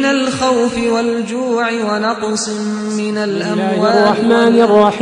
من الخوف والجوع ونقص من الله الأموال الرحمن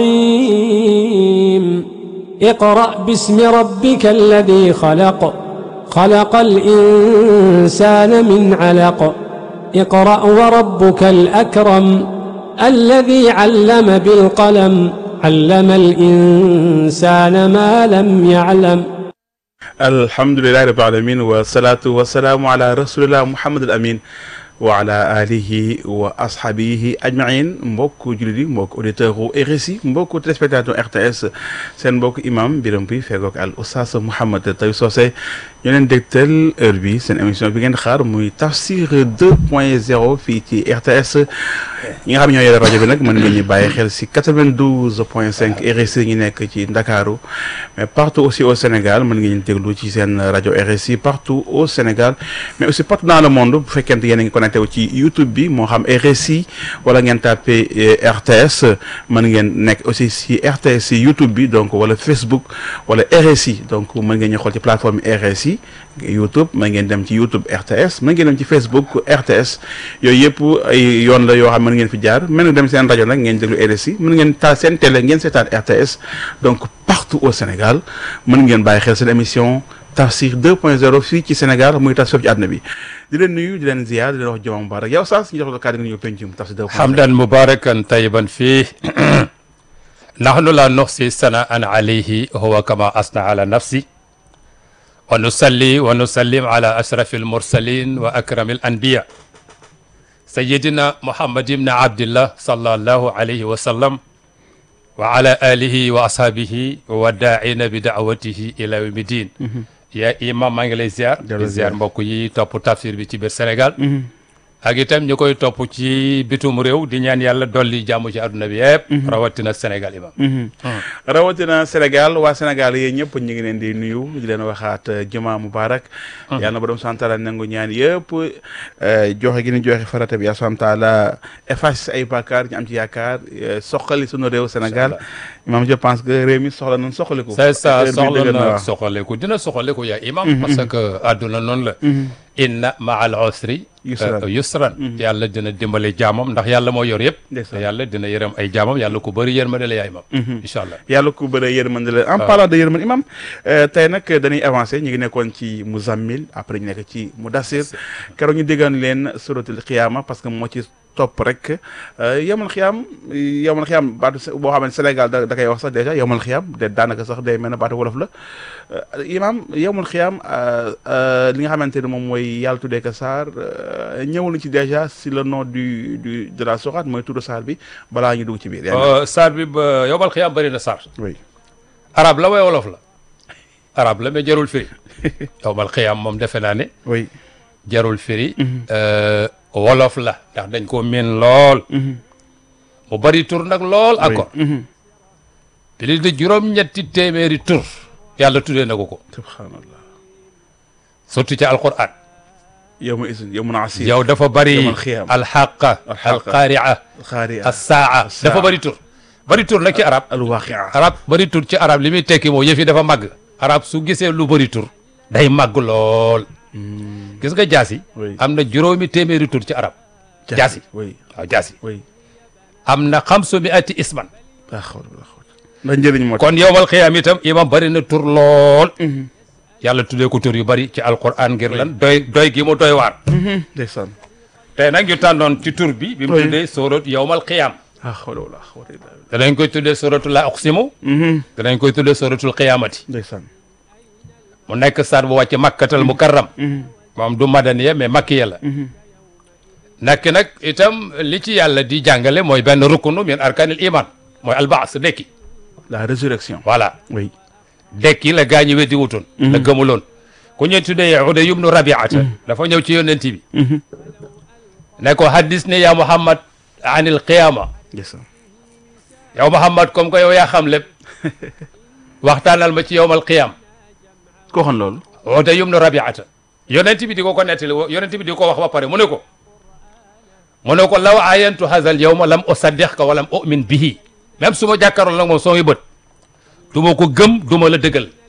الرحيم اقرأ باسم ربك الذي خلق خلق الإنسان من علق اقرأ وربك الأكرم الذي علم بالقلم علم الإنسان ما لم يعلم alhamdulilahi rabbil alamin wa salaatu wa salaamu ala rasulillah muhammad al amin wa ala alihi wa ashabihi ajmain mbokk jullit yi mbokk auditeur u RSI mbokk téléspectateur RTS seen mbokk imam Biram Puy fegook al oustaz Mouhamed Tawi Socé ñu leen dégtal heure bi seen émission bi ngeen xaar muy tafsir 2 point 0 fii ci RTS ñi nga xam ne ñoo yore rajo bi nag mën ngeen ñu bàyyi xel si 92 point 5 RSI ñu nekk ci Ndakaaru mais partout aussi au Sénégal mën ngeen ñu déglu ci seen rajo RSI partout au Sénégal mais aussi partout dans le monde bu fekkente yéen a ngi connecté wu ci YouTube bi moo xam RSI wala ngeen tapé RTS mën ngeen nekk aussi si RTS si YouTube bi donc wala Facebook wala RSI donc mën ngeen ñu xool ci plateforme RSI YouTube mën ngeen dem ci YouTube RTS mën ngeen dem ci Facebook RTS yooyu yëpp ay yoon la yoo xam mën ngeen fi jaar mën ngeen dem seen rajo nag ngeen déglu RSI mën ngeen taal seen télé ngeen seetaan RTS donc partout au Sénégal mën ngeen bàyyi xel seen émission Tafsir 2.0 fii ci Sénégal muy tafsir ci àdduna bi di leen nuyu di leen ziar di leen wax joma mubarak yow sax ñu jox la kàddu gi ñu pencum Tafsir 2.0 حمدا مباركا طيبا فيه نحن لا نحصي ثناء عليه هو كما أثنى على نفسي ونصلي ونسلم على أشرف المرسلين وأكرم الأنبياء سيدنا محمد بن عبد الله صلى الله عليه وسلم وعلى آله وأصحابه والداعين بدعوته إلى يوم الدين يا إمام maa ngi lay ziar di ziar mbokk yi topp tafsir bi ci biir Sénégal ak itam ñu koy topp ci bitum réew di ñaan yàlla dolli jàmm ci àdduna bi yëpp rawatina Sénégal imam rawatina Sénégal waa Sénégal yéen ñëpp ñu ngi leen di nuyu di leen waxaat juma mubarak yàlla na borom subhanahu wa taala nangu ñaan yëpp joxe gi ni joxe farata bi yàlla subhanahu wa taala efface ay bàkkaar ñu am ci yaakaar soxali sunu réew Sénégal imam je pense que réew mi soxla nañ soxaliku c'est ça Heure bi soxla dëgër na waaw. soxaleku dina soxaleku yaa imam parce que àdduna noonu la inna ma al usri Yusran. euh, yusran yàlla dina dimbale jaamam ndax yàlla moo yor yëpp Ndeysaan. te yàlla dina yërëm ay jaamam yàlla ku bëri yërmande la yaa imam incha allah yàlla ku bëre yërmande la en parlant de yërmande imam euh, tey nag dañuy avancé ñu ngi nekkoon ci Muzammil après ñu nekk ci Mudassir keroog ñu déggoon leen suratul xiyaama parce que moo ci topp rek euh, yomal xiyaam yomal xiyaam baatu se- boo xam ne Sénégal da da koy wax sax dèjà yomal xiyaam de daanaka sax day mel ne baatu wolof la Euh, imam yomal xiyaam euh, euh, li nga xamante ne moom mooy yàlla tuddee ko saar euh, ñëwal na ci dèjà si le nom du du de la sourate mooy turu saar bi balaa ñu dugg ci biir. yaa ngi- Euh, saar bi ba yowmal xiyaam bëri na saar oui arab la way wolof la arab la mais jarul firi yowmal xiyaam moom defe naa ne oui. jarul firi euh, wolof la ndax dañ ko miin lool mu bari tur nag lool encore plus de juróom-ñetti téeméeri tur yàlla tuddee na ko ko subhanallah surtout ci alquran yow ma isin yow mun a asir yow dafa bari yawmal xiyaam. alxaqa Alxaqa. alqaaria xaari assaa dafa bari tur bari tur nag ci arab alwaqia arab bari tur ci arab li muy tekki moo yëf yi dafa màgg arab su gisee lu bari tur day màgg lool gis nga jaasi Oui. am na juróomi téeméeri tur ci arab jaasi oui waaw jaasi oui am na xamsu mi ati isman laa xawla wala xawla ndax njëriñ moo tax kon yowmal xiyaam itam imam bari na tur lool yàlla tuddee ko tur yu bari ci alquran ngir lan doy doy gi mu doy waar ndeysaan tey nag ñu tànnoon ci tur bi bi mu Oui. tuddee sóorat yowmal xiyaam laa xawla wala xawla illa billah danañ koy tuddee sóoratu la uqsimu danañ koy tuddee sóoratul xiyaamati ndeysaan mu nekk saar bu wàcc makkatal mukarram moom du madaniya mais makkiya la nekk nag itam li ci yàlla di jàngale mooy benn rukunu min arkanil iman mooy albaas dekki la résurrection voilà oui dekki la gaa ñi weddi wutoon la gëmuloon ku ñu tuddee Uday ibnu Rabiata dafa ñëw ci yonent bi ne ko haddis ne yaa Muhammad anil qiyama ndeysaan yow Muhammad comme que yow yaa xam lépp waxtaanal ma ci yowmal qiyam koo xam loolu Uday ibnu Rabiata yonent bi di ko ko nettali wo- yonent bi di ko wax ba pare mu ne ko mu ne ko law ayantu hazal yawma lam usaddiqka wa lam u'min bihi même su ma jàkkaarloo nag moom soo bët du ma ko gëm du ma la dëggal